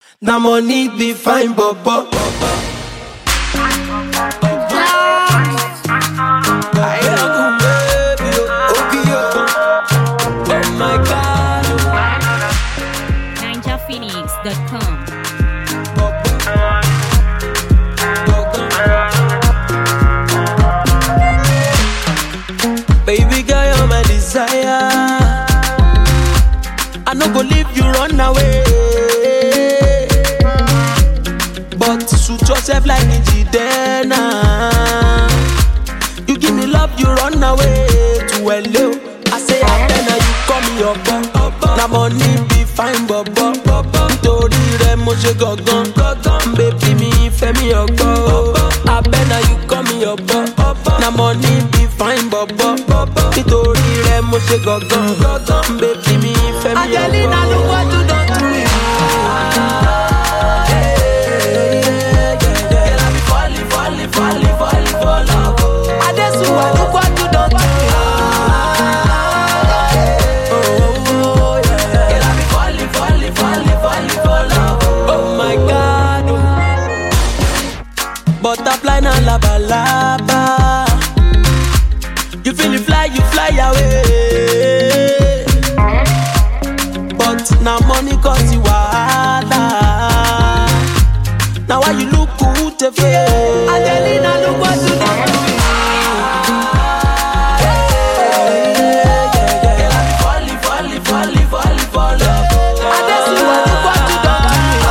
Na money be fine, bobo. Oh my God. ninjaphoenix.com. Baby girl, you're my desire. I no go leave you run away. But suit yourself like Njidena. You give me love, you run away to hello. I say I better you call me your boy. Na money be fine, bobo. Nítorí rẹ̀ mo ṣe gangan. Baby mi fẹ́ mi ọgbọ́. Abẹ́nà you call me your boy. Na money be fine, bobo. Nítorí rẹ̀ mo ṣe gangan. Baby mi fẹ́ mi ọgbọ́. Angelina look what you don to me. Girl, I be falling, falling, falling, falling for love. Adesuwa, look what you done to me. Girl, I be falling, falling, falling, falling for love. Oh my God. Butterfly na laba laba. You feel it fly, you fly away. But now money cause you wahala. Now why you look good to feel? Angelina, look what you done to me. Girl, I be falling, falling, falling, falling for love. Adesuwa, look what you done to me.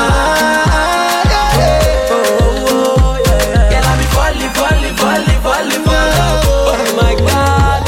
Oh, yeah. Girl, I be falling, falling, falling, falling for love. Oh my God.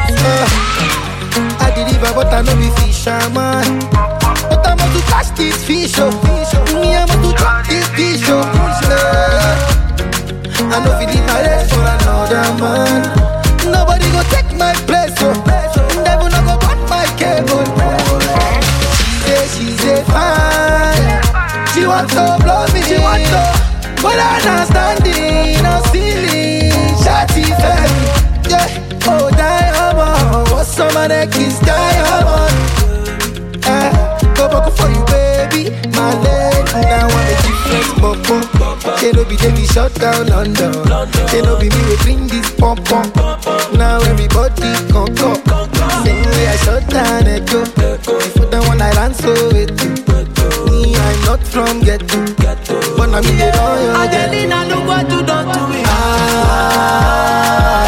I deliver, but I know be fisherman. But I'm about to catch this fish, oh. Me, I'm about to drop this fish, oh. Yeah. I know if leave my legs for another man. Nobody go take my place, oh. Devil no go cut my cable. She say she's a fine. She want to blow me, she want to. But I understanding, no ceiling, shawty fell. Yeah, oh diamond, what's some of the kiss diamond? Eh, go back for you, baby, my lady. Now I'm a different bumper. They no be they be shut down London. They no be me we bring this pump pump. Now everybody come come. Same way I shut down Echo. Before the one I ran so with you. Me, I'm not from ghetto, but I'm in the royal ghetto. Angelina, look what you done to me. Ah,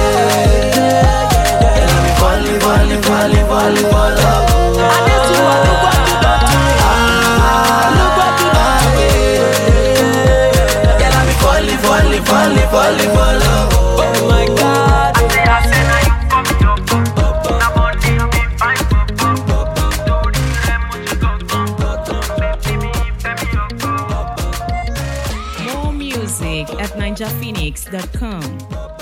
Girl, I be falling, falling, falling, falling for love. Adesuwa, look what you done to me. Look what you done to me. Girl, I be falling, falling, falling, falling for love. Oh my God. More music at ninjaphoenix.com.